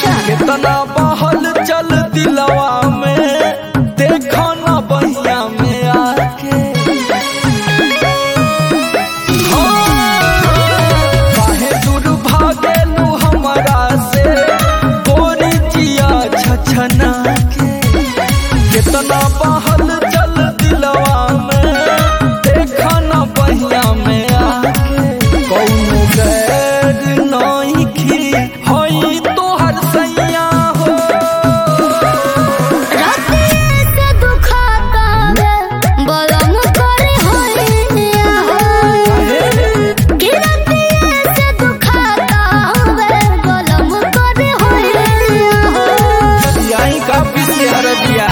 अच्छा कितना बहल चल दिलवा में देखो ना बहिया में आके हाँ, काहे दूर भागेलू हमरा से गोरी जिया छछना के कितना बहल चल दिलवा में देखो ना बहिया में आके कौनो गैर नहीं खी होई तोहर सैया हो राते से दुखाता है बलम करे होइया हो कि राते से दुखाता है बलम करे होइया हो यही काफी से हरदिया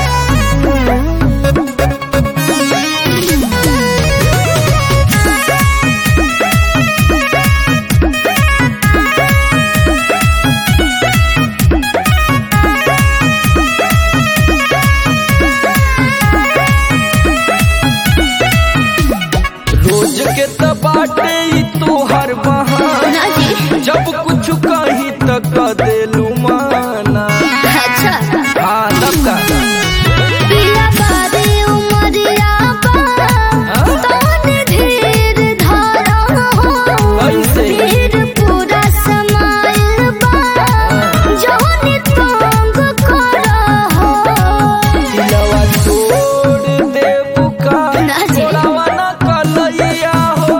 रोज के त बाटे ई तोहर बहाना ना जी जब कुछ कही त क देलू माना अच्छा हाँ तब का पिया बारी उमरिया बा तोने धीर धारा हो कैसे? धीर पूरा समाइल बा जौनी तंग करा हो दिलवा तोड़ देबू का ना जी। तोड़ावा ना कलैया हो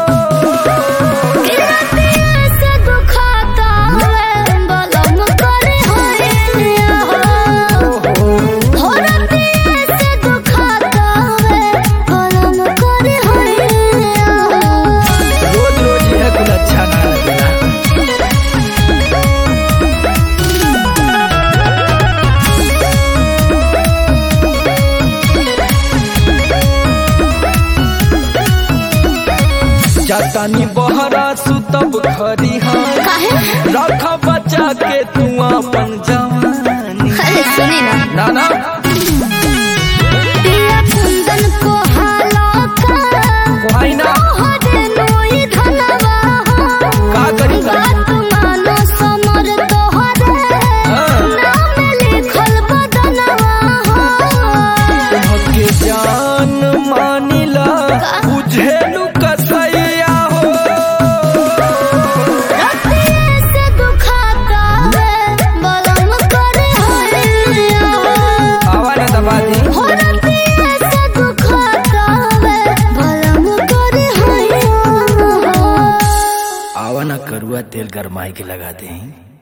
से दुखाता है बलम करे होइया हो हो राते से दुखाता है बलम करे होइया हो रोज रोज यह कुल अच्छा ना लगेला जातानी बहरा सुतब खरिहान काहे रख बचा के तू अपन जवानी अरे सुनी ना ना ना पिया कुंदन को हाला का कोई ना तोहरे नोई धनवा हो का करी बात मानो समर तोहरे हाँ। नाम लिखल बदनवा हो के जान मानिला बुझेलू कसैया हो राते से दुखाता है बलम करे होइया हो आवा ना दबा दी हो राते से दुखाता है बलम करे होइया हो आवा ना करुआ तेल गरमाई के लगा दे